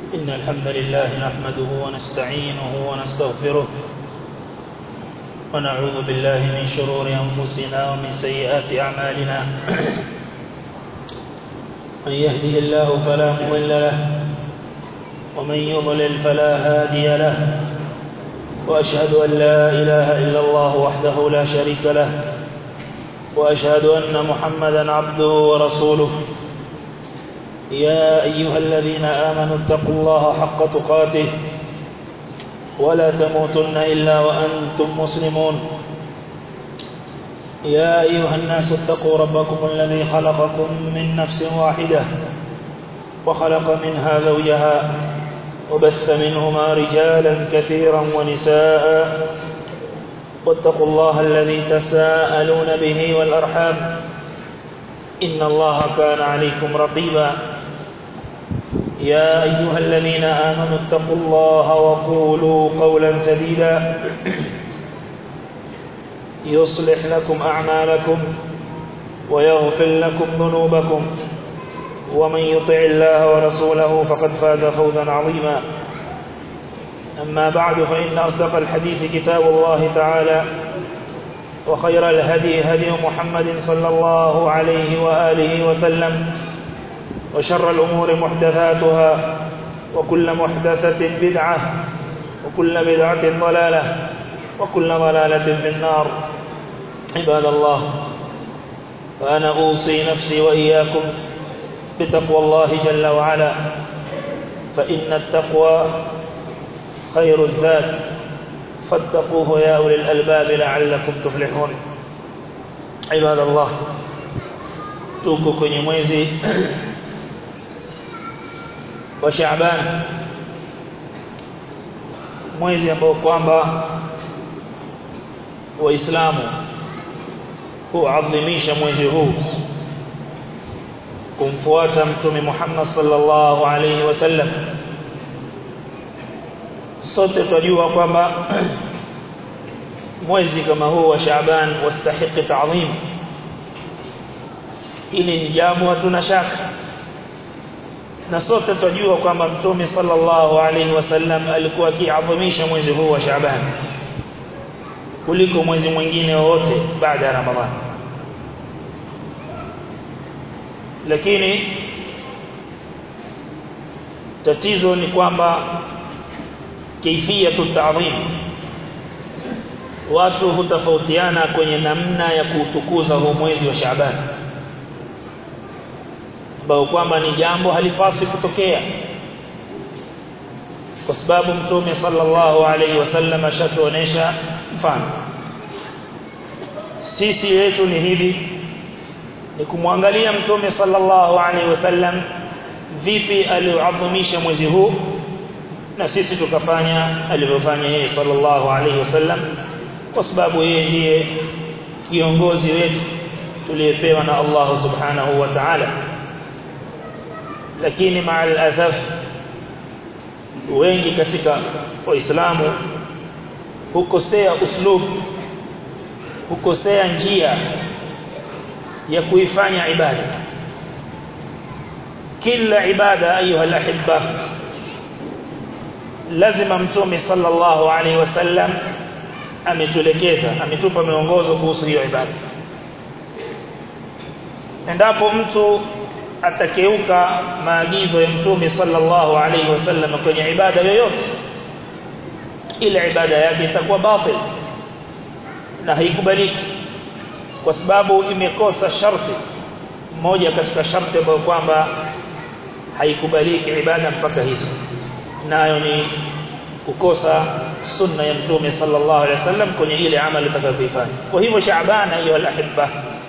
إن الحمد لله نحمده ونستعينه ونستغفره ونعوذ بالله من شرور أنفسنا ومن سيئات أعمالنا من يهده الله فلا مضل له ومن يضلل فلا هادي له وأشهد أن لا إله إلا الله وحده لا شريك له وأشهد أن محمدا عبده ورسوله يا أيها الذين آمنوا اتقوا الله حق تقاته ولا تموتن إلا وأنتم مسلمون يا أيها الناس اتقوا ربكم الذي خلقكم من نفس واحدة وخلق منها زوجها وبث منهما رجالا كثيرا ونساء واتقوا الله الذي تساءلون به والأرحام إن الله كان عليكم رقيبا يا أيها الذين آمنوا اتقوا الله وقولوا قولا سديدا يصلح لكم أعمالكم ويغفر لكم ذنوبكم ومن يطع الله ورسوله فقد فاز فوزا عظيما أما بعد فإن أصدق الحديث كتاب الله تعالى وخير الهدي هدي محمد صلى الله عليه وآله وسلم وشر الأمور محدثاتها وكل محدثة بدعة وكل بدعة ضلالة وكل ضلالة في النار عباد الله فأنا أوصي نفسي وإياكم بتقوى الله جل وعلا فإن التقوى خير الزاد فاتقوه يا أولي الألباب لعلكم تفلحون عباد الله tuko kwenye mwezi wa Shaaban mwezi ambao kwamba waislamu huadhimisha mwezi huu kumfuata mtume Muhammad sallallahu alaihi wasallam sote tunajua kwamba mwezi kama huu wa Shaaban wastahiki ta'zim ili ni jambo hatuna shaka na sote tunajua kwamba mtume sallallahu alaihi wasallam alikuwa akiadhimisha mwezi huu wa Shaaban kuliko mwezi mwingine wote baada ya Ramadhani lakini tatizo ni kwamba kaifiyatu ta'zim watu hutofautiana kwenye namna ya kuutukuza huu mwezi wa Shaaban ambao kwamba ni jambo halipasi kutokea kwa sababu mtume sallallahu alaihi wasallam ashatuonesha mfano sisi yetu ni hivi ni kumwangalia mtume sallallahu alaihi wasallam vipi aliuadhimisha mwezi huu na sisi tukafanya alivyofanya yeye sallallahu alaihi wasallam kwa sababu yeye ndiye kiongozi wetu tuliyepewa na Allah subhanahu wa ta'ala lakini maal asaf wengi katika waislamu hukosea uslub hukosea njia ya kuifanya ibada kila ibada ayuha alahibba lazima mtume sallallahu alaihi wasallam ametuelekeza ametupa miongozo kuhusu hiyo ibada endapo mtu atakeuka maagizo ya mtume sallallahu alaihi wasallam kwenye ibada yoyote ile ibada yake itakuwa batil na haikubaliki kwa sababu imekosa sharti moja katika sharti ambayo kwamba haikubaliki ibada mpaka hizo nayo ni kukosa sunna ya mtume sallallahu alaihi wasallam kwenye ile amali utakayoifanya kwa hivyo Shaaban hiyo alahibba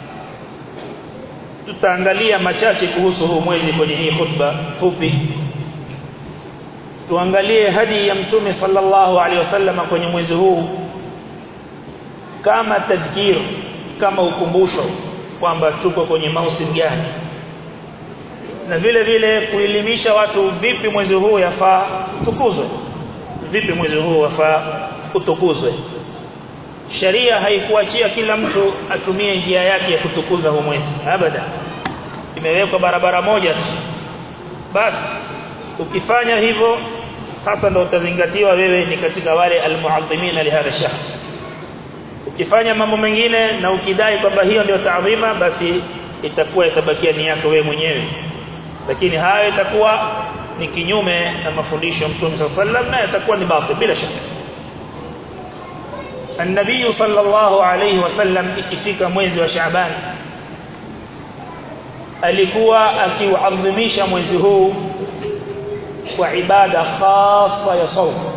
tutaangalia machache kuhusu huu mwezi kwenye hii khutba fupi tuangalie hadi ya mtume sallallahu alaihi wasallam kwenye mwezi huu kama tadhkir kama ukumbusho kwamba tuko kwenye mausim gani na vile vile kuelimisha watu vipi mwezi huu yafaa tukuzwe vipi mwezi huu wafaa utukuzwe sheria haikuachia kila mtu atumie njia yake ya kutukuza huu mwezi abada imewekwa barabara moja tu basi ukifanya hivyo sasa ndio utazingatiwa wewe ni katika wale almuadhimina lihadha shahr ukifanya mambo mengine na ukidai kwamba hiyo ndio taadhima basi itakuwa itabakia ni yako wewe mwenyewe lakini hayo itakuwa ni kinyume na mafundisho ya Mtume صلى الله عليه na itakuwa ni batil bila shaka النبي صلى الله عليه وسلم ikifika mwezi wa Shaaban alikuwa akiuadhimisha mwezi huu kwa ibada khasa ya saum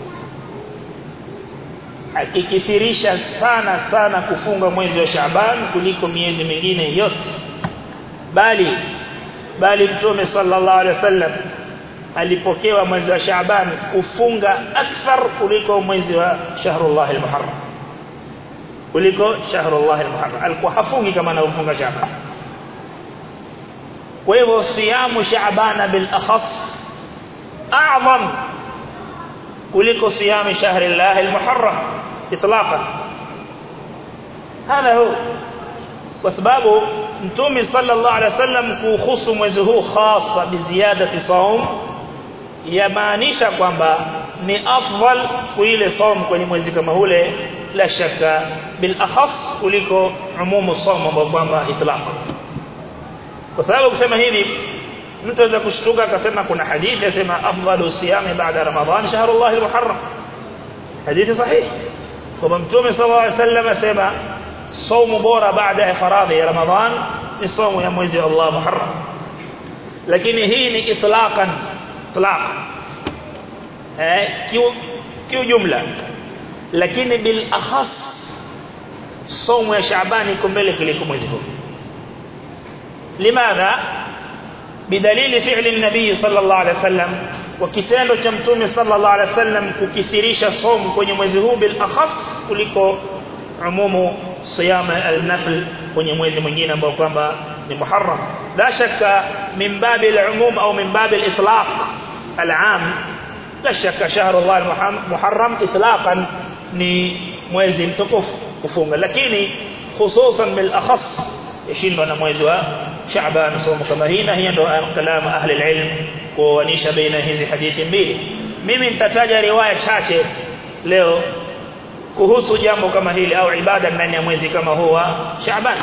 akikithirisha sana sana kufunga mwezi wa Shaaban kuliko miezi mingine yote bali bali mtume sallallahu alaihi wasallam alipokewa mwezi wa Shaaban kufunga akthar kuliko mwezi wa shahrullah al-muharram kuliko shahrullah al-muharram alikuwa hafungi kama anavyofunga Shaaban kwa hivyo siyamu Shaaban bil akhas a'zam kuliko siyamu shahrillah al-muharram itlaqan hada huwa kwa sababu mtume sallallahu alaihi wasallam kuhusu mwezi huu hasa biziadati saum yamaanisha kwamba ni afdal siku ile saum kwenye mwezi kama ule la shaka bil akhas kuliko umumu saum ambao kwamba itlaq kwa sababu kusema hivi mtu aweza kushtuka akasema kuna hadithi yasema afdalu siyami baada ramadhan shahrullah almuharram hadithi sahihi kwa mtume sallallahu alaihi wasallam asema saumu bora baada ya faradhi ya ramadhan ni saumu ya mwezi wa Allah muharram lakini hii ni itlaqan itlaq eh kiujumla lakini bil akhas saumu ya Shaaban iko mbele kuliko mwezi huu limadha bidalili fi'li an-nabii sallallahu alaihi wasallam wa kitendo cha mtume sallallahu alaihi wasallam kukithirisha saumu kwenye mwezi huu bil akhas kuliko umumu صيام النفل kwenye mwezi mwingine ambao kwamba ni Muharram la shaka min babi al-umum au min babi al-itlaq al-am la shaka shahr Allah al-Muharram itlaqan ni mwezi mtukufu kufunga lakini hususan bil akhas yashindwa na mwezi wa Shaaban somo kama hii na hiyo ndio kalamu ahli al-ilm kuanisha baina hizi hadithi mbili mimi nitataja riwaya chache leo kuhusu jambo kama hili au ibada ndani ya mwezi kama huu wa Shaaban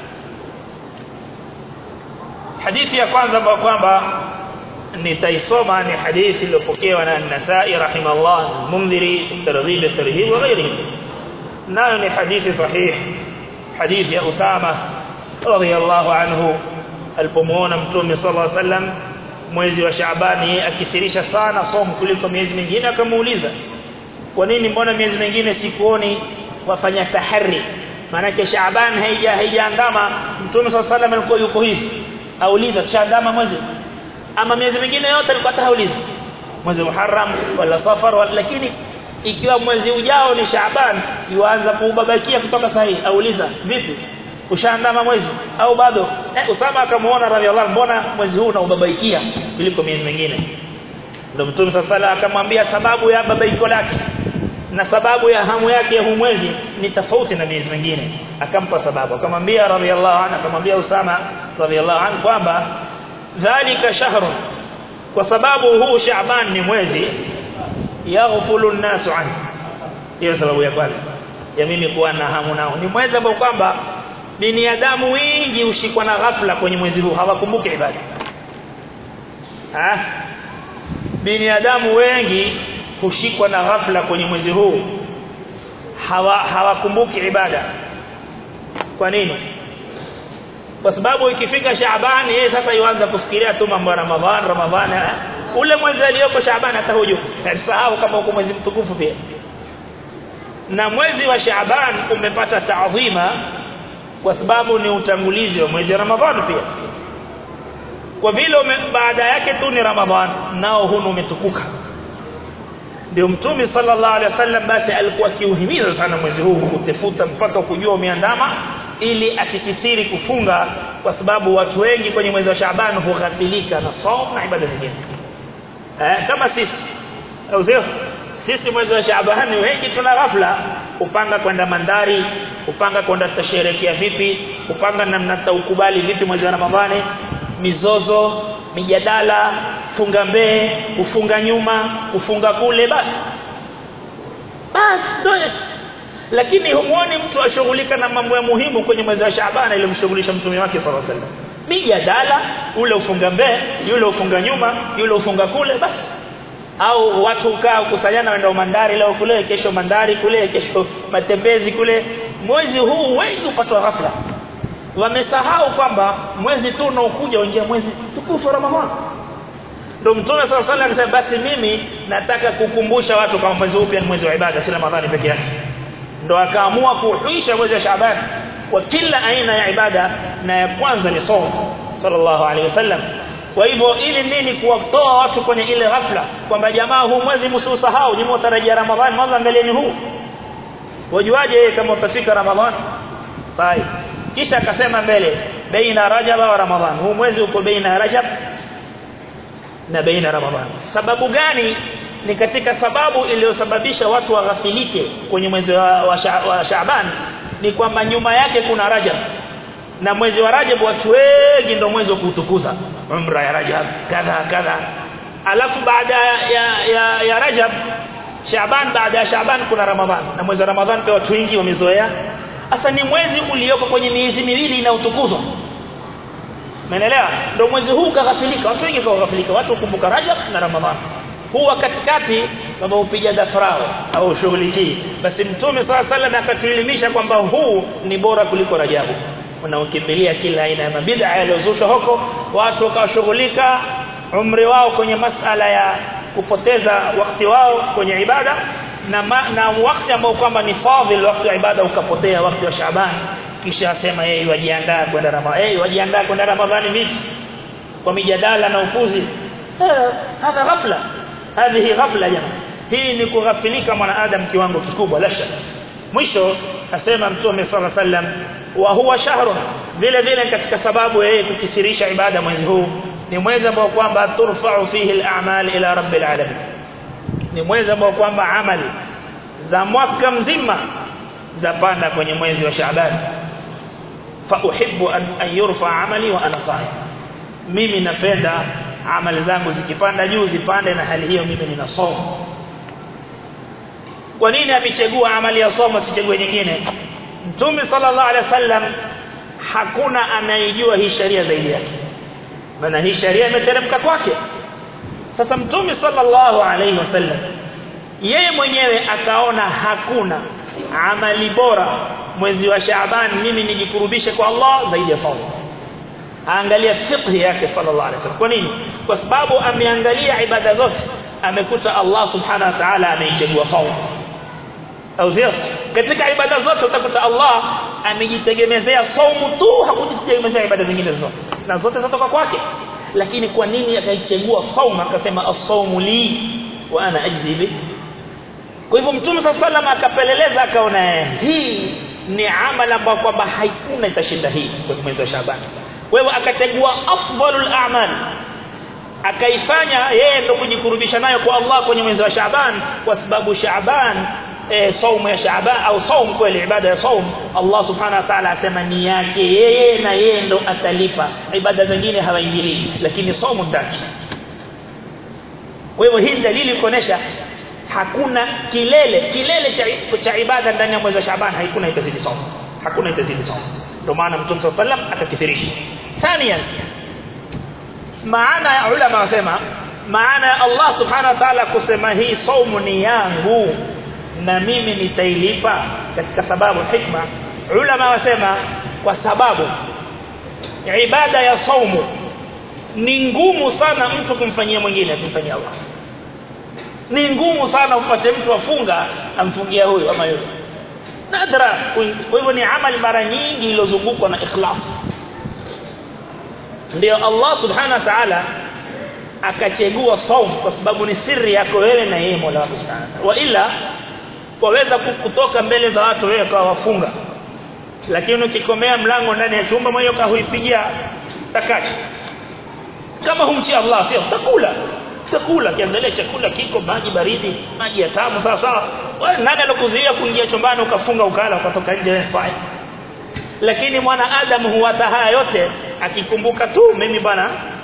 hadithi ya kwanza ambayo kwamba nitaisoma ni hadithi iliyopokewa na An-Nasa'i rahimahullah Mundhiri targhib at-tarhib wa ghairihi nayo ni hadithi sahih hadithi ya Usama radhiyallahu anhu alipomuona mtume sallallahu alaihi wasallam mwezi wa Shaabani akithirisha sana somo kuliko miezi mingine akamuuliza kwa nini mbona miezi mingine sikuoni wafanya tahari maana Shaaban haija haijaandama mtume sallallahu alaihi wasallam alikuwa yuko hivi auliza shaandama mwezi ama miezi mingine yote alikuwa tahauliza mwezi Muharram wala Safar wala lakini ikiwa mwezi ujao ni Shaaban yuanza kuubabakia kutoka sahihi auliza vipi ushaandama mwezi au bado eh, Usama akamuona radhiallahu mbona mwezi huu unaubabaikia kuliko miezi mingine ndio mtume sasa akamwambia sababu ya babaiko lake na sababu ya hamu yake ya huu mwezi ni tofauti na miezi mingine akampa sababu akamwambia radhiallahu anhu akamwambia Usama radhiallahu anhu kwamba dhalika shahrun kwa sababu huu Shaaban ni mwezi yaghfulu an-nasu an hiyo sababu ya kwanza ya mimi kuwa na hamu nao ni mwezi ambao kwamba binadamu wengi ushikwa na ghafla kwenye mwezi huu hawakumbuki ibada ah binadamu wengi hushikwa na ghafla kwenye mwezi huu hawa hawakumbuki ibada kwa nini kwa sababu ikifika Shaaban yeye sasa yuanza kufikiria tu mambo ya Ramadhan Ramadhan ule mwezi aliyoko Shaaban hata huju sahau kama uko mwezi mtukufu pia na mwezi wa Shaaban umepata taadhima kwa sababu ni utangulizi wa mwezi wa Ramadhan pia kwa vile baada yake tu ni Ramadhan nao hunu umetukuka ndio mtume sallallahu alaihi wasallam basi alikuwa kiuhimiza sana mwezi huu kutafuta mpaka kujua umeandama ili akikithiri kufunga kwa sababu watu wengi kwenye mwezi wa Shaaban hughafilika na saum na ibada zingine eh, kama sisi au sio sisi mwezi wa Shaaban wengi tuna ghafla upanga kwenda mandari upanga kwenda tutasherehekea vipi upanga namna tutaukubali vipi mwezi wa Ramadhani mizozo mijadala funga mbee kufunga nyuma kufunga kule basi basi ndio lakini humuoni mtu ashughulika na mambo ya muhimu kwenye mwezi wa Shaaban iliyomshughulisha mtume wake sallallahu alaihi wasallam mijadala ule ufunga mbee yule ufunga nyuma yule ufunga kule basi au watu ukaa kusanyana wenda mandari leo kule kesho mandari kule kesho matembezi kule mwezi huu huwezi upatwa ghafla wamesahau kwamba mwezi tu unaokuja uingia mwezi tukufu Ramadhani ndio mtume sallallahu alaihi wasallam alisema basi mimi nataka kukumbusha watu kama mwezi upya ni mwezi wa ibada si Ramadhani peke yake ndio akaamua kuhuisha mwezi wa Shaaban kwa kila aina ya ibada na ya kwanza ni somo sallallahu alaihi wasallam kwa hivyo ili nini kuwatoa watu kwenye ile ghafla kwamba jamaa huu mwezi msiusahau nyinyi mtarajia Ramadhani mwanzo angalieni huu wajuaje kama utafika Ramadhani bye kisha akasema mbele baina Rajab wa Ramadhan huu mwezi uko baina Rajab na baina Ramadhan sababu gani ni katika sababu iliyosababisha watu waghafilike kwenye mwezi wa, wa, sha, wa Shaaban ni kwamba nyuma yake kuna Rajab na mwezi wa Rajab watu wengi ndio mwezi wa kutukuza umra ya Rajab kadha kadha alafu baada ya, ya, ya Rajab Shaaban baada ya Shaaban kuna Ramadhan na mwezi wa Ramadhan pia watu wengi wamezoea Asa ni mwezi ulioko kwenye miezi miwili inayotukuzwa. Umeelewa? Ndio mwezi huu kaghafilika, watu wengi kaghafilika, watu hukumbuka Rajab na Ramadhani. Huu katikati kama upiga dafrao au shughuli hii. Basi Mtume swalla sallam akatuelimisha kwamba huu ni bora kuliko Rajabu. Unaokimbilia kila aina ya mabid'a yaliyozushwa huko, watu wakashughulika umri wao kwenye masala ya kupoteza wakati wao kwenye ibada na ma, na wakati ambao kwamba ni fadhil wakati wa ibada ukapotea wakati wa Shaaban kisha asema yeye wajiandaa kwenda Ramadhani yeye wajiandaa kwenda Ramadhani vipi kwa mijadala na upuzi hadha ghafla hadhihi ghafla jamaa hii ni kughafilika mwanadamu kiwango kikubwa la shaka mwisho asema mtume sallallahu alaihi wasallam wa huwa shahrun vile vile katika sababu yeye kukithirisha ibada mwezi huu ni mwezi ambao kwamba turfa'u fihi al-a'mal ila rabbil alamin ni mwezi ambao kwamba amali za mwaka mzima zapanda kwenye mwezi wa Shaaban fa uhibbu an, an yurfa amali wa ana saim mimi napenda amali zangu zikipanda juu zipande na hali hiyo mimi nina somo kwa nini amechagua amali ya somo sichague nyingine Mtume sallallahu alaihi wasallam hakuna anayejua hii sharia zaidi yake maana hii sharia imeteremka kwake sasa mtume sallallahu alaihi wasallam yeye mwenyewe akaona hakuna amali bora mwezi wa Shaaban mimi nijikurubishe kwa Allah zaidi ya saumu angalia fiqh yake sallallahu alaihi wasallam kwa nini kwa sababu ameangalia ibada zote amekuta Allah subhanahu wa ta'ala ameichagua saumu au sio katika ibada zote utakuta Allah amejitegemezea saumu tu hakujitegemezea ibada zingine zote na zote zatoka kwake lakini kwa nini akaichagua saumu akasema as-saumu li wa ana ajzi bi kwa hivyo mtume sallallahu akapeleleza akaona hii ni amali ambayo kwamba haikuna itashinda hii kwenye mwezi wa Shaaban kwa hivyo akachagua afdalul a'mal akaifanya yeye ndo kujikurubisha nayo kwa Allah kwenye mwezi wa Shaaban kwa sababu Shaaban e, saumu ya Shaaban au saumu kweli ibada ya saumu Allah subhanahu wa ta'ala asema ni yake yeye na yeye ndo atalipa ibada zingine hawaingilii lakini saumu ndaki kwa hivyo hii dalili kuonesha hakuna kilele kilele cha, cha ibada ndani ya mwezi wa Shaaban haikuna itazidi saumu hakuna itazidi saumu ndio maana Mtume صلى الله عليه akakithirisha thaniyan maana ya ulama wasema maana ya Allah subhanahu wa ta'ala kusema hii saumu ni yangu na mimi nitailipa katika sababu hikma ulama wasema kwa sababu ibada ya saumu ni ngumu sana mtu kumfanyia mwingine asimfanyie Allah ni ngumu sana upate mtu afunga amfungia huyo ama yule nadra kwa hivyo ni amali mara nyingi iliyozungukwa na ikhlas ndio Allah subhanahu wa ta'ala akachagua saum kwa sababu ni siri yako wewe na yeye Mola wako subhanahu wa ila waweza kutoka mbele za watu wewe kwa wafunga lakini ukikomea mlango ndani ya chumba moyo kahuipigia takacho kama humchi Allah sio utakula utakula kiangalia chakula kiko maji baridi maji ya tamu sawa sawa wewe nani alokuzuia kuingia chumbani ukafunga ukala ukatoka nje wewe sawa lakini mwanadamu huwata haya yote akikumbuka tu mimi bwana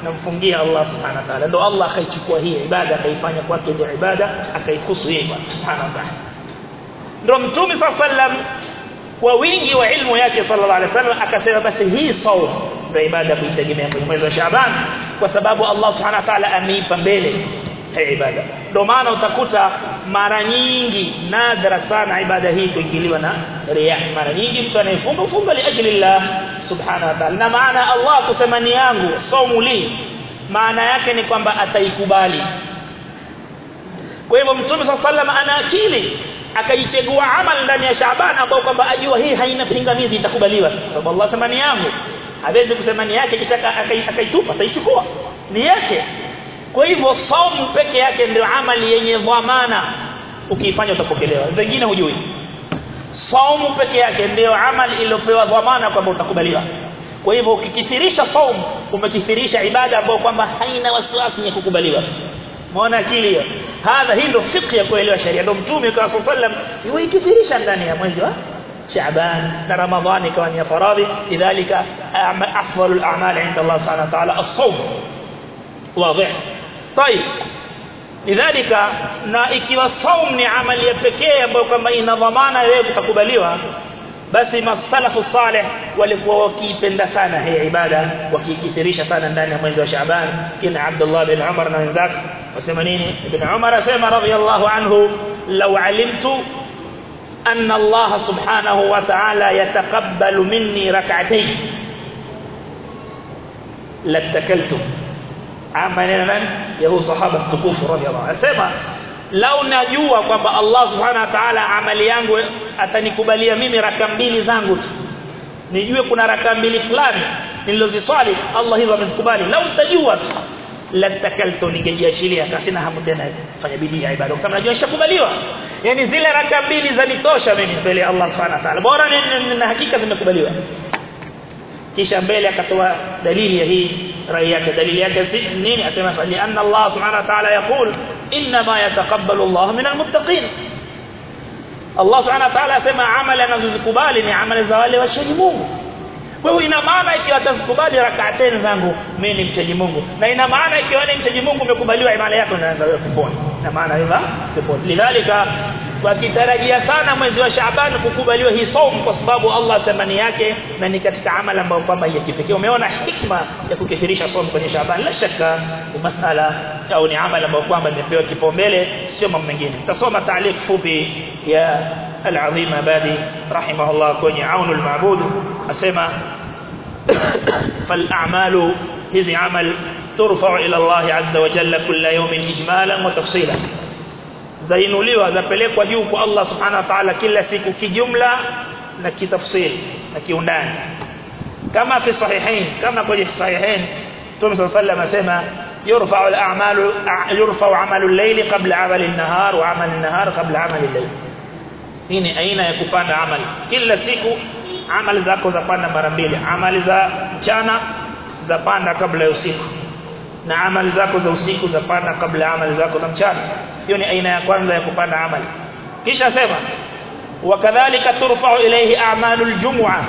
namfungia Allah subhanahu wa ta'ala ndio Allah akaichukua hii ibada akaifanya kwake ndio ibada akaihusu yeye subhanahu wa ta'ala ndio mtume sallam kwa wingi wa ilmu yake sallallahu alaihi wasallam akasema basi hii saum ndio ibada kuitegemea kwenye mwezi wa Shaaban kwa sababu Allah subhanahu wa ta'ala ameipa mbele hii ibada ndio maana utakuta mara nyingi nadra sana ibada hii kuingiliwa na riya mara nyingi mtu anayefunga funga li ajli Allah subhanahu wa ta'ala na maana Allah kusema ni yangu saumu li maana yake ni kwamba ataikubali kwa hivyo mtume sallallahu ana akili akaichagua amal ndani ya Shaaban ambao kwamba ajua hii haina pingamizi itakubaliwa sababu Allah sema ni yangu hawezi kusema ni yake kisha akaitupa ataichukua ni yake kwa hivyo saumu peke yake ndio amali yenye dhamana ukiifanya utapokelewa zingine hujui saumu peke yake ndio amali iliyopewa dhamana kwamba utakubaliwa kwa hivyo ukikithirisha saumu umekithirisha ibada ambayo kwamba haina wasiwasi ya kukubaliwa maana akili hiyo hadha hii ndio fiqh ya kuelewa sheria ndio mtume kwa sallam yuikithirisha ndani ya mwezi wa شعبان رمضان كمان يا فرادي لذلك أفضل الأعمال عند الله سبحانه وتعالى الصوم واضح طيب لذلك na ikiwa saum ni amali ya pekee ambayo kwamba ina dhamana wewe kutakubaliwa basi masalafu salih walikuwa wakiipenda sana hii ibada wakikithirisha sana ndani ya mwezi wa Shaaban kina Abdullah bin Umar na wenzake wasema nini ibn Umar asema radiyallahu anhu law alimtu أن الله سبحانه وتعالى يتقبل مني ركعتين لاتكلت عملنا من يهو صحابة تكوف رضي الله عنه أسمع لو najua kwamba Allah subhanahu wa ta'ala amali yangu atanikubalia mimi raka mbili zangu tu nijue kuna raka mbili fulani nilizoswali Allah hizo amezikubali lau utajua tu latakaltu ningejiashiria kasina hamu tena fanya bidii ya ibada kwa sababu najua ishakubaliwa yani zile raka mbili zanitosha mimi mbele ya Allah subhanahu wa ta'ala bora na hakika zimekubaliwa kisha mbele akatoa dalili ya hii rai yake dalili yake si nini asema fa anna Allah subhanahu wa ta'ala yaqul inma yataqabbalu Allah min almuttaqin Allah subhanahu wa ta'ala asema amali anazozikubali ni amali za wale wachaji Mungu kwa hiyo ina maana ikiwa atazikubali rak'atain zangu mimi ni mchaji Mungu na ina maana ikiwa ni mchaji Mungu umekubaliwa imani yako inaanza wewe peponi na maana hiyo peponi lidhalika wakitarajia sana mwezi wa Shaaban kukubaliwa hii saum kwa sababu Allah thamani yake na ni katika amali ambayo kwamba ya kipekee umeona hikma ya kukithirisha saum kwenye Shaaban la shaka ni masala au ni amali ambayo kwamba imepewa kipaumbele sio mambo mengine tasoma taaliq fupi ya العظيم بادي رحمه الله كوني عون المعبود أسمى فالأعمال هذه عمل ترفع إلى الله عز وجل كل يوم إجمالا وتفصيلا zainuliwa zapelekwa juu kwa Allah subhanahu wa ta'ala kila siku kijumla na kitafsiri na kiundani kama fi sahihain kama kwenye sahihain Mtume صلى الله عليه وسلم asema يرفع الأعمال يرفع عمل الليل قبل عمل النهار وعمل النهار قبل عمل الليل hii ni aina ya kupanda amali kila siku amali zako zapanda mara mbili amali za mchana zapanda kabla ya usiku na amali zako za usiku zapanda kabla ya amali zako za mchana hiyo ni aina ya kwanza ya kupanda amali kisha sema wakadhalika turfa'u ilayhi a'malul jum'a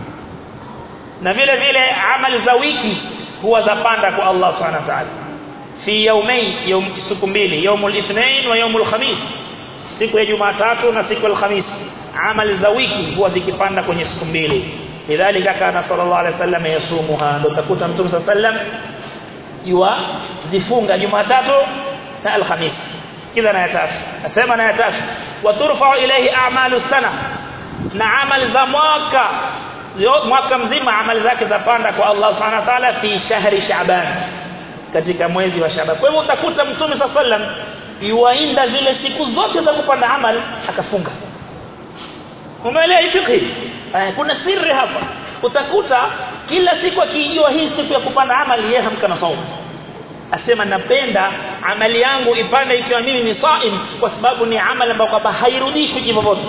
na vile vile amali za wiki huwa zapanda kwa Allah subhanahu wa ta'ala fi yawmay yawm siku mbili yawmul ithnain wa yawmul khamis siku ya Jumatatu na siku ya Alhamisi amali za wiki huwa zikipanda kwenye siku mbili lidhalika kana sallallahu alaihi wasallam yasumuha ndo takuta mtume sallam yua zifunga Jumatatu na Alhamisi kila na tatu nasema na tatu waturfa ilayhi a'malu sana na amali za mwaka mwaka mzima amali zake zapanda kwa Allah subhanahu wa ta'ala fi shahri sha'ban katika mwezi wa Shaaban kwa hivyo utakuta mtume sallam yuainda zile siku zote za kupanda amal akafunga umeelewa fiqh kuna siri hapa utakuta kila siku akijua hii siku ya kupanda amali yeye hamka na saumu asema napenda amali yangu ipande ikiwa mimi ni saim kwa sababu ni amali ambayo kwamba hairudishwi kivyovyote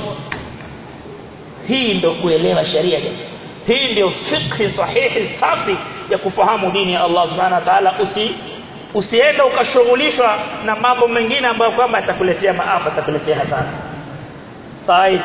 hii ndio kuelewa sharia hii ndio fiqh sahihi safi ya kufahamu dini ya Allah subhanahu wa ta'ala usi usiende ukashughulishwa na mambo mengine ambayo kwamba atakuletea maafa atakuletea hasara طيب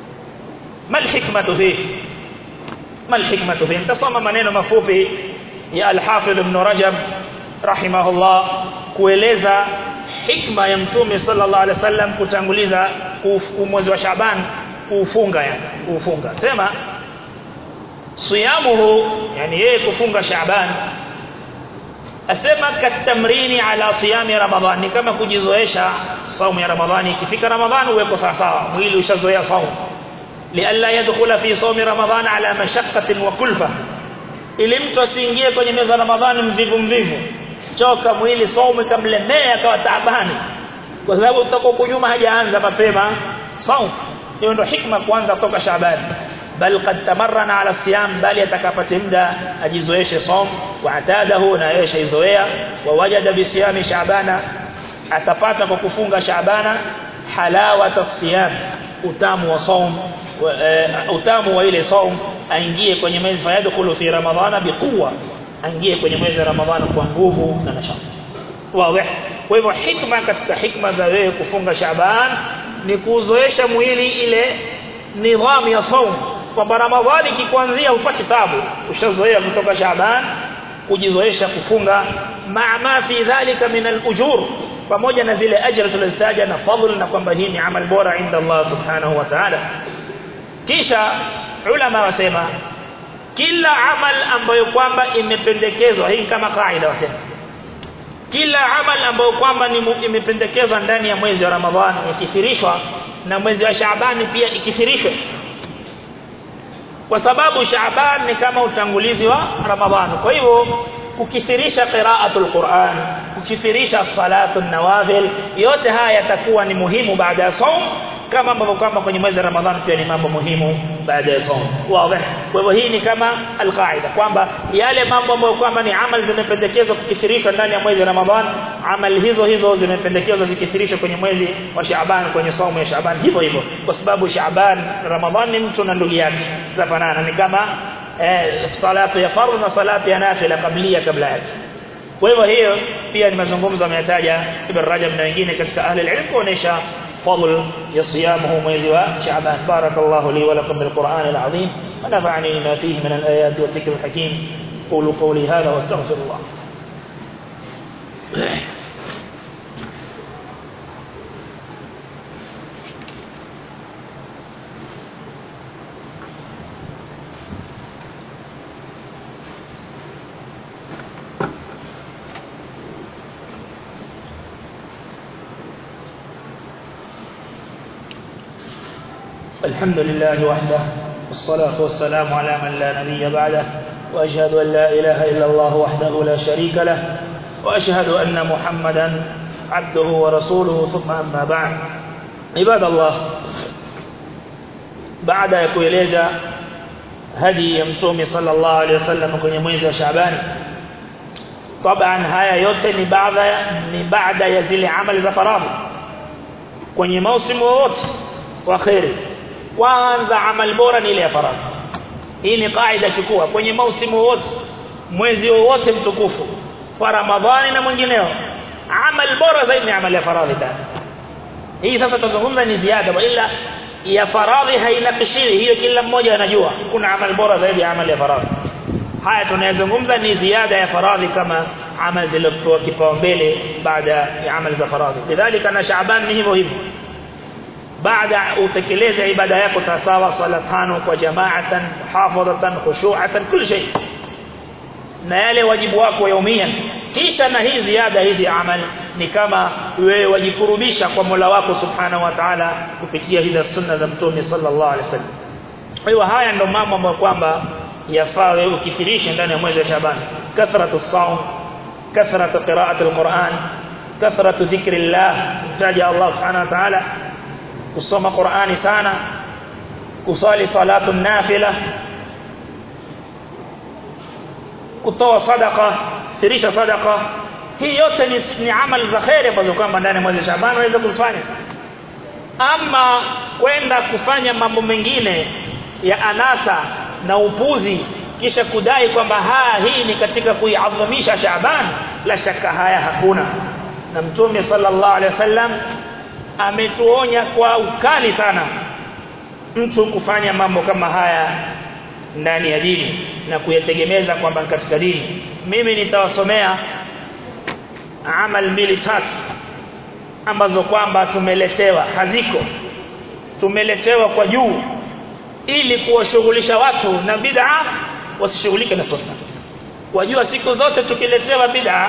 ما الحكمه فيه ما الحكمه فيه nitasoma maneno mafupi ya al-Hafidh Ibn Rajab rahimahullah kueleza hikma ya mtume sallallahu alaihi wasallam kutanguliza mwezi wa Shaaban kuufunga yani kuufunga sema siyamuhu yani yeye kufunga Shaaban asema katamrini ala siyami ramadhan ni kama kujizoesha saumu ya ramadhani ikifika ramadhani uweko sawa sawa mwili ushazoea saumu lialla yadkhula fi sawmi ramadhan ala mashaqqatin wa kulfa ili mtu asiingie kwenye meza ramadhani mvivu mvivu choka mwili saumu kamlemea akawa taabani kwa sababu utakuwa kunyuma hajaanza mapema saumu hiyo ndio hikma kwanza toka Shaaban bal qad tamarrana ala siyam bali atakapata muda ajizoeshe som wa atadahu na yeye shaizoea wa wajada bi siyami shaabana atapata kwa kufunga shaabana halawata siyam utamu wa som utamu wa ile som aingie kwenye mwezi fayadkhulu fi ramadhana biquwa aingie kwenye mwezi wa ramadhana kwa nguvu na nashati wazi kwa hivyo hikma katika hikma za wewe kufunga shaaban ni kuzoesha mwili ile nidhamu ya saumu kwamba ramadhani kikuanzia upate tabu ushazoea kutoka shaaban kujizoesha kufunga ma ma fi dhalika min al-ujur pamoja na zile ajira tulizotaja na fadhila na kwamba hii ni amal bora inda Allah subhanahu wa ta'ala kisha ulama wasema kila amal ambayo kwamba imependekezwa hii kama kaida wasema kila amal ambayo kwamba ni imependekezwa ndani ya mwezi wa Ramadhani ikithirishwa na mwezi wa Shaaban pia ikithirishwe kwa sababu Shaaban ni kama utangulizi wa Ramadhani kwa hivyo kukithirisha qiraatul Qur'an kukithirisha salatu nawafil yote haya yatakuwa ni muhimu baada ya saum kama ambavyo kwamba kwenye mwezi wa Ramadhani pia ni mambo muhimu baada ya saum wazi kwa hivyo hii ni kama alqaida kwamba yale mambo ambayo kwamba ni amali zimependekezwa kukithirishwa ndani ya mwezi wa Ramadhani amali hizo hizo zimependekezwa zikithirishwe kwenye mwezi wa Shaaban kwenye saumu ya Shaaban hivyo hivyo kwa sababu Shaaban Ramadhani ni mtu na ndugu yake zafanana ni kama eh, salatu ya fardhu na salatu ya nafila kablia kabla yake kwa hivyo hiyo pia ni mazungumzo ameyataja Ibn Rajab na wengine katika ahli ilmu kuonesha فضل يصيامه mwezi wa Shaaban barakallahu li wa lakum bil Qur'an al azim wa nafa'ani ma fihi min al ayat wa dhikr al hakim qulu qawli hadha wastaghfirullah الحمد لله وحده والصلاة والسلام على من لا نبي بعده وأشهد أن لا إله إلا الله وحده لا شريك له وأشهد أن محمدا عبده ورسوله ثم أما بعد عباد الله بعد يكويلeza hadi ya mtume sallallahu alaihi wasallam kwenye mwezi wa Shaaban طبعا haya yote ni baada ni baada ya zile amali za faradhi kwenye mausimu wote wa khairi kwanza amal bora ni ile ya faradhi hii ni kaida chukua kwenye mausimu wote mwezi wote mtukufu wa ramadhani na mwingineo amal bora zaidi ni amal ya faradhi tena hii sasa tuzungumza ni ziada ila ya faradhi hainakishiri hiyo kila mmoja anajua kuna amal bora zaidi ya amal ya faradhi haya tunayozungumza ni ziada ya faradhi kama amal zilizopewa kipaumbele baada ya amal za faradhi lidhalika na shaaban ni hivyo hivyo baada utekeleze ibada yako sawa sawa sala tano kwa jamaatan hafadhatan khushu'atan kila shay na yale wajibu wako yaumia kisha na hii ziada hizi amal ni kama wewe wajikurubisha kwa Mola wako subhanahu wa ta'ala kupitia hizo sunna za mtume sallallahu alaihi wasallam kwa hiyo haya ndo mambo ambayo kwamba yafaa wewe ukithirishe ndani ya mwezi wa Shaaban kathratu saum kathratu qira'ati alquran kathratu dhikrillah mtaja Allah subhanahu wa ta'ala kusoma Qur'ani sana kusali salatu nafila kutoa sadaka sirisha sadaka hii yote ni, ni amali za khair ambazo kwamba ndani ya mwezi wa Shaaban unaweza kuzifanya ama kwenda kufanya mambo mengine ya anasa na upuzi kisha kudai kwamba haa hii ni katika kuiadhimisha Shaaban la shaka haya hakuna na mtume sallallahu alaihi wasallam ametuonya kwa ukali sana mtu kufanya mambo kama haya ndani ya dini na kuyategemeza kwamba katika dini mimi nitawasomea amal mbili tatu ambazo kwamba tumeletewa haziko tumeletewa kwa juu ili kuwashughulisha watu na bid'a wasishughulike na sunna wajua siku zote tukiletewa bid'a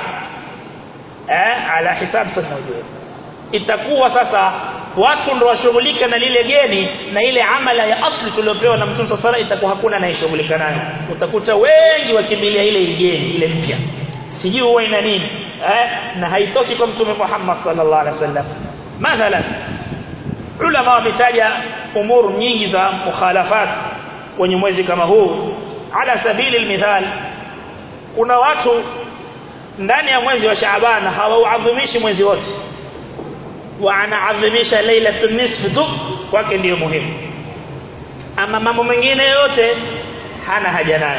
eh ala hisab sunna itakuwa sasa watu ndio washughulike na lile geni na ile amala ya asli tuliopewa na Mtume sasa itakuwa hakuna anayeshughulika nayo utakuta wengi wakimbilia ile geni ile mpya sijui huwa ina nini eh na haitoki kwa Mtume Muhammad sallallahu alaihi wasallam mathalan ulama wametaja umuru nyingi za mukhalafat kwenye mwezi kama huu ala sabili almithal kuna watu ndani ya mwezi wa Shaaban hawauadhimishi mwezi wote wanaadhimisha lailatul nisf tu kwake ndiyo muhimu ama mambo mengine yote hana haja nayo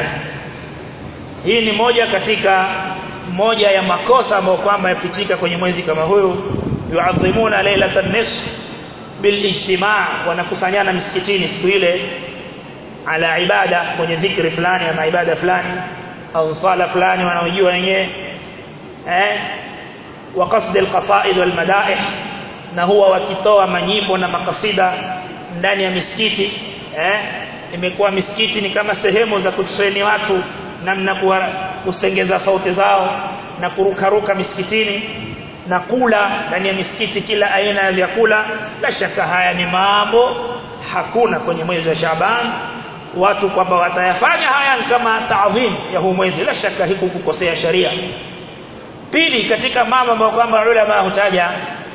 hii ni moja katika moja ya makosa ambayo kwamba yapitika kwenye mwezi kama huyu yuadhimuna lailatul nisf bilijtimaa wanakusanyana misikitini siku ile ala ibada kwenye dhikri fulani ama ibada fulani au sala fulani wanaojua wenyewe eh wa qasd alqasaid walmadaih na huwa wakitoa manyimbo na makasida ndani ya misikiti eh imekuwa misikiti ni kama sehemu za kutreni watu namna kustengeza sauti zao na kurukaruka misikitini na kula ndani ya misikiti kila aina ya vyakula la shaka haya ni mambo hakuna kwenye mwezi wa Shaaban watu kwamba watayafanya haya kama taadhim ya huu mwezi la shaka hiku kukosea sharia pili katika mambo ambayo kwamba ulama hutaja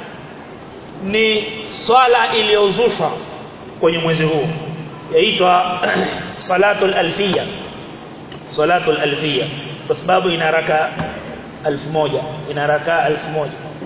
ni swala iliyozushwa kwenye mwezi huu yaitwa salatul alfiyya salatul alfiyya kwa sababu ina raka 1000 ina raka 1000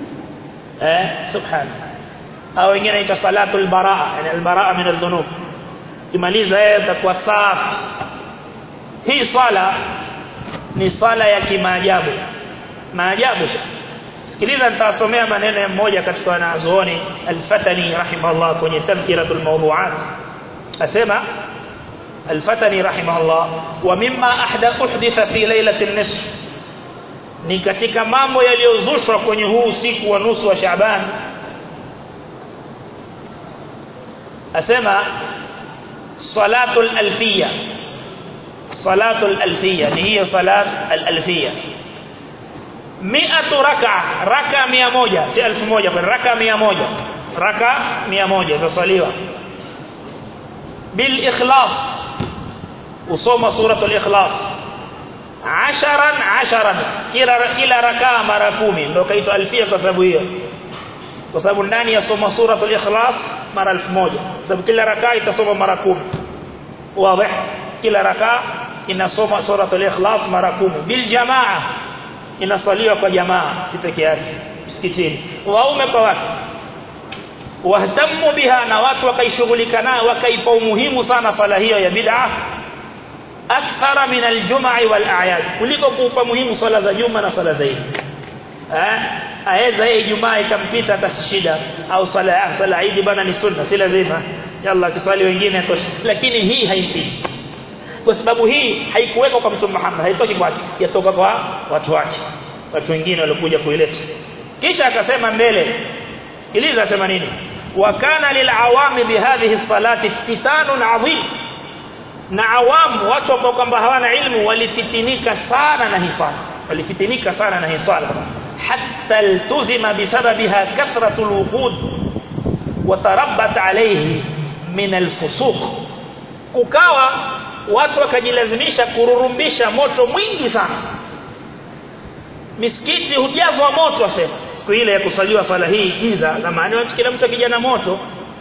eh subhana au wengine inaitwa salatul baraa yani albaraa min adh-dhunub kimaliza yeye atakuwa safi hii swala ni swala ya kimaajabu maajabu sikiliza nitasomea maneno ya mmoja katika wanazuoni al-Fatani rahimahullah kwenye tadhkiratul mawdu'at asema al-Fatani rahimahullah wa mimma ahda uhditha fi lailatin nisf ni katika mambo yaliyozushwa kwenye huu usiku wa nusu wa Shaaban asema salatul alfiyya salatul alfiyya ni hiyo salat al-alfiyya mi'atu raka raka 100 si 1000 bali raka 100 raka 100 zasaliwa bil ikhlas usoma suratul ikhlas asharan asharan kila kila raka mara 10 ndio kaitwa alfia kwa sababu hiyo kwa sababu ndani ya soma suratul ikhlas mara 1000 sababu kila raka itasoma mara 10 wazi kila raka inasoma suratul ikhlas mara 10 bil jamaa inasaliwa kwa jamaa si peke yake msikitini waume kwa watu wahtamu biha na watu wakaishughulika nayo wakaipa umuhimu sana sala hiyo ya bid'a akthara min aljum'i wal a'yad kuliko kuupa muhimu sala za juma na sala za Eid eh aweza yeye Ijumaa ikampita hata shida au sala ya sala Eid bana ni sunna si lazima yalla kiswali wengine tosha lakini hii haimpiti kwa sababu hii haikuwekwa kwa Mtume Muhammad haitoki kwake yatoka kwa watu wake watu wengine walikuja kuileta kisha akasema mbele sikiliza asema nini wa kana lilawami bihadhihi salati fitanun adhim na awamu watu ambao kwamba hawana ilmu walifitinika sana na hisala walifitinika sana na hisala hatta iltuzima bisababiha kathratul wuqud watarabbat alayhi min alfusuq ukawa watu wakajilazimisha kururumbisha moto mwingi sana misikiti hujazwa moto asema siku ile ya kusaliwa swala hii giza zamani watu kila mtu akijana moto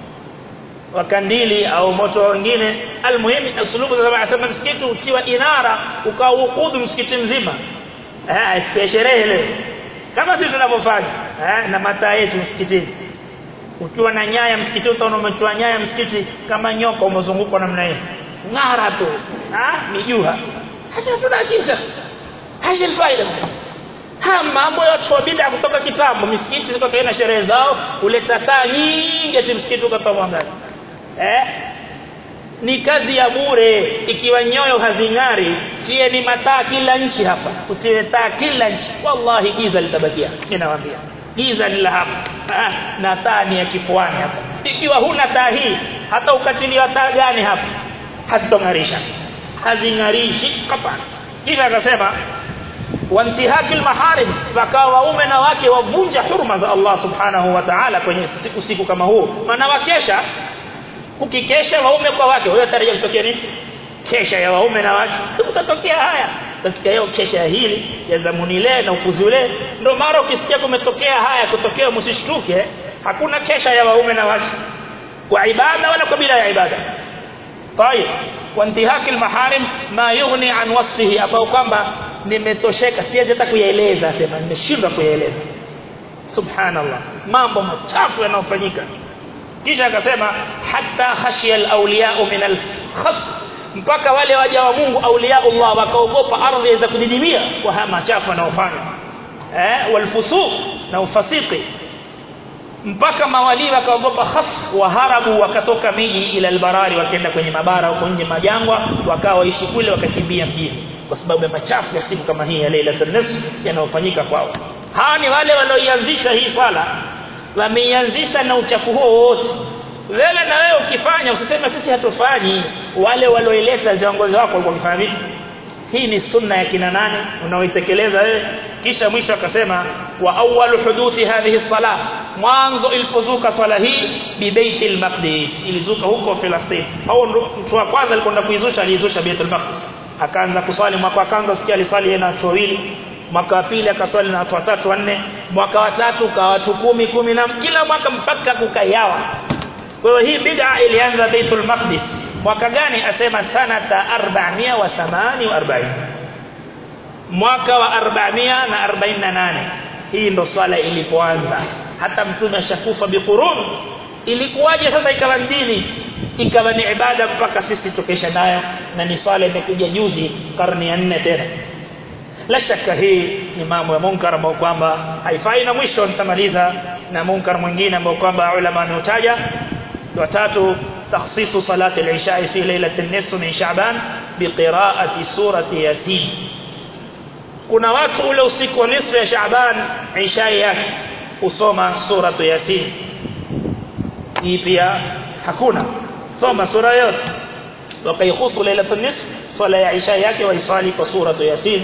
wa kandili au moto wengine almuhimu usulubu za asema msikiti utiwa inara ukaukudu msikiti mzima eh siku sherehe leo kama sisi tunavyofanya eh na mataa yetu msikitini ukiwa na nyaya msikiti utaona umetoa nyaya msikiti kama nyoka umezungukwa namna hiyo ngara tu ah mijuha hata tunakisha haja faida ha mambo yote kwa bid'a kutoka kitambo misikiti ziko kaina sherehe zao kuleta taa nyingi ati msikiti ukatoa mwangaza eh ni kazi ya bure ikiwa nyoyo hazing'ari tie ni mataa kila nchi hapa utiwe taa kila nchi wallahi giza litabakia ninawaambia giza ni la hapa ah, na taa ni ya kifuani hapa ikiwa huna taa hii hata ukatiliwa taa gani hapa hazitong'arisha hazing'arishi hapa kisha akasema wantihaki maharim wakawa waume na wake wavunja hurma za Allah subhanahu wa ta'ala kwenye siku siku kama huu maana wakesha ukikesha waume kwa wake wewe tarajia kutokea nini kesha ya waume na wake kutatokea haya katika hiyo kesha hili ya zamuni ile na ukuzi ule ndio mara ukisikia kumetokea haya kutokea msishtuke hakuna kesha ya waume na wake kwa ibada wala kwa bila ya ibada طيب وانتهاك المحارم ما يغني عن وصفه ambao kwamba nimetosheka siwezi hata kuyaeleza sema nimeshindwa kuyaeleza subhanallah mambo machafu yanayofanyika kisha akasema hatta khashiya alawliya min alkhas mpaka wale waja wa Mungu auliya Allah wakaogopa ardhi za kudidimia kwa haya machafu yanayofanya eh walfusuq na ufasiki mpaka mawali wakaogopa khas waharabu wakatoka miji ila albarari wakaenda kwenye mabara huko nje majangwa wakawa waishi kule wakakimbia mjini kwa sababu ya machafu ya siku kama hii ya Lailatul Nisf yanayofanyika kwao hawa ni wale walioianzisha hii swala wameianzisha na uchafu huo wote wewe na wewe ukifanya usiseme sisi hatufanyi wale walioileta viongozi wako walikuwa wakifanya vipi hii ni sunna ya kina nani unaoitekeleza wewe kisha mwisho akasema wa awwalu huduthi hadhihi sala mwanzo ilipozuka swala hii bi baitil maqdis ilizuka huko Palestina au mtu wa kwanza alikwenda kuizusha aliizusha baitul maqdis akaanza kuswali mwaka wa kwanza sikia aliswali yeye na watu wawili mwaka wa pili akaswali na watu watatu wanne mwaka wa tatu kwa watu kumi kumi na kila mwaka mpaka kukayawa kwa hiyo hii bid'a ilianza baitul maqdis mwaka gani asema sanata 448 mwaka wa 448 hii ndo swala ilipoanza hata mtume ashakufa biqurun ilikuwaje sasa ikawa dini ikawa ni ibada mpaka sisi tukesha nayo na ni swala imekuja juzi karne ya 4 tena la shaka hii ni mambo ya munkar ambao kwamba haifai na mwisho nitamaliza na munkar mwingine ambao kwamba ulama wanautaja watatu تخصيص صلاة العشاء في ليلة النصف من شعبان بقراءة سورة ياسين kuna watu ule usiku wa nisfu ya Shaaban isha yake usoma suratu Yasin hii pia hakuna soma sura yote wakaihusu lailatul nisf sala ya isha yake waisali kwa suratu Yasin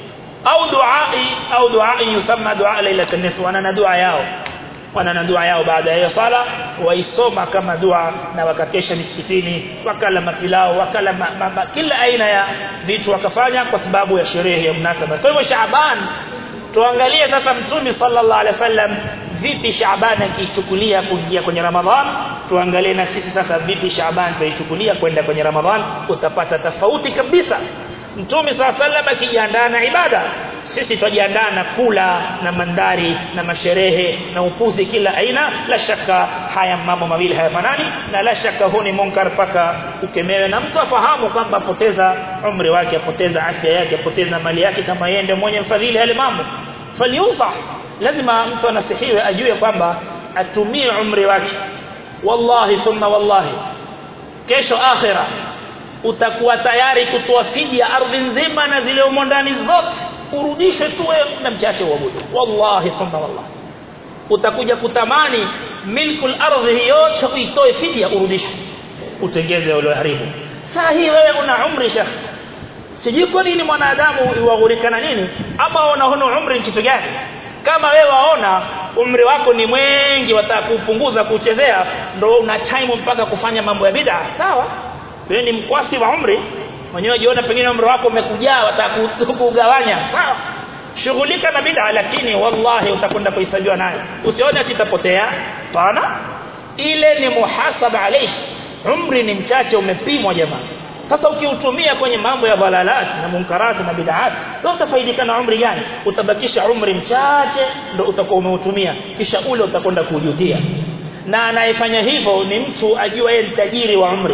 au duai au duai yusamma dua lailatul nisf wana na dua yao wana na dua yao baada ya hiyo sala waisoma kama dua na wakakesha misikitini wakala mapilao wakala ma, ma, ma, kila aina ya vitu wakafanya kwa sababu ya sherehe ya mnasaba kwa hivyo Shaaban tuangalie sasa mtume sallallahu alaihi wasallam vipi Shaaban akichukulia kuingia kwenye Ramadhan tuangalie na sisi sasa vipi Shaaban tuichukulia kwenda kwenye Ramadhan utapata tofauti kabisa Mtume صلى الله عليه akijiandaa na ibada sisi tujiandaa na kula na mandari na masherehe na upuzi kila aina la shaka haya mambo mawili hayafanani na la shaka huu ni munkar paka ukemewe na mtu afahamu kwamba apoteza umri wake apoteza afya yake apoteza mali yake kama yeye ndiye mwenye mfadhili yale mambo faliusah lazima mtu anasihiwe ajue kwamba atumie umri wake wallahi thumma wallahi kesho akhirah utakuwa tayari kutoa fidia ardhi nzima na zile umo ndani zote urudishe tu wewe na mchache uabudu wallahi thumma wallahi utakuja kutamani milkul ardhi yote uitoe fidia urudishe utengeze ule haribu saa hii wewe una umri shekh sijui kwa nini mwanadamu iwaghurika na nini ama unaona umri ni kitu gani kama wewe waona umri wako ni mwingi wataka kupunguza kuchezea ndo una time mpaka kufanya mambo ya bid'a sawa wewe ni mkwasi wa umri mwenyewe jiona pengine umri wako umekujaa watakugawanya sawa shughulika na bid'a lakini wallahi utakwenda kuhesabiwa nayo usione sitapotea pana ile ni muhasaba alayhi umri ni mchache umepimwa jamaa sasa ukiutumia kwenye mambo ya dhalalat na munkarat na bid'at ndio utafaidika na umri gani utabakisha umri mchache ndio utakuwa umeutumia kisha ule utakwenda kujutia na anayefanya hivyo ni mtu ajua yeye ni tajiri wa umri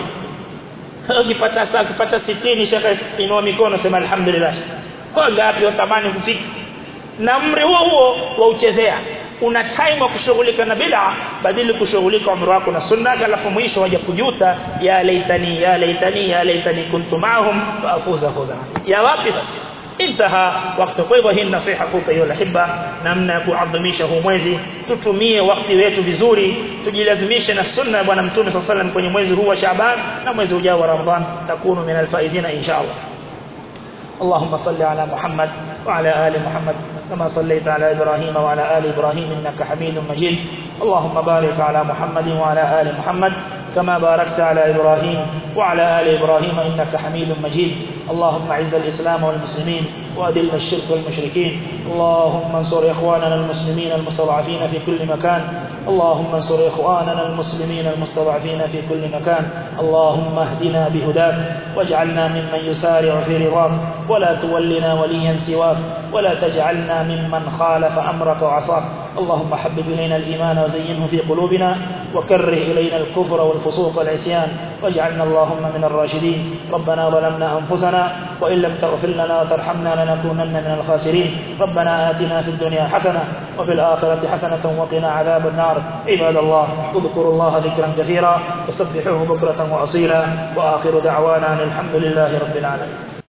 ukipata saa ukipata 60 shaka inua mikono sema alhamdulillah kwa ngapi utamani kufika na umri huo huo wauchezea una time wa kushughulika na bid'a badili kushughulika umri wako na sunna alafu mwisho waje kujuta ya laitani ya laitani ya laitani kuntu ma'ahum fa afuza fawzan ya wapi sasa intaha wakati kwa hivyo hii nasiha fupi hiyo lahiba namna ya kuadhimisha huu mwezi tutumie wakati wetu vizuri tujilazimishe na sunna ya bwana mtume sallallahu alaihi kwenye mwezi huu wa Shaaban na mwezi ujao wa Ramadhan takunu min alfaizina insha Allah اللهم صل على محمد وعلى آل محمد كما صليت على إبراهيم وعلى آل إبراهيم إنك حميد مجيد اللهم بارك على محمد وعلى آل محمد كما باركت على إبراهيم وعلى آل إبراهيم إنك حميد مجيد اللهم اعز الإسلام والمسلمين وأذل الشرك والمشركين اللهم انصر إخواننا المسلمين المستضعفين في كل مكان اللهم انصر إخواننا المسلمين المستضعفين في كل مكان اللهم اهدنا بهداك واجعلنا ممن يسارع في رضاك ولا تولنا وليا سواك ولا تجعلنا ممن خالف أمرك وعصاك اللهم حبب إلينا الإيمان وزينه في قلوبنا وكره إلينا الكفر والفسوق والعصيان واجعلنا اللهم من الراشدين ربنا ظلمنا أنفسنا وإن لم تغفر لنا وترحمنا لنكونن من الخاسرين ربنا آتنا في الدنيا حسنة وفي الآخرة حسنة وقنا عذاب النار عباد الله اذكروا الله ذكرا كثيرا وسبحوه بكرة وأصيلا وآخر دعوانا أن الحمد لله رب العالمين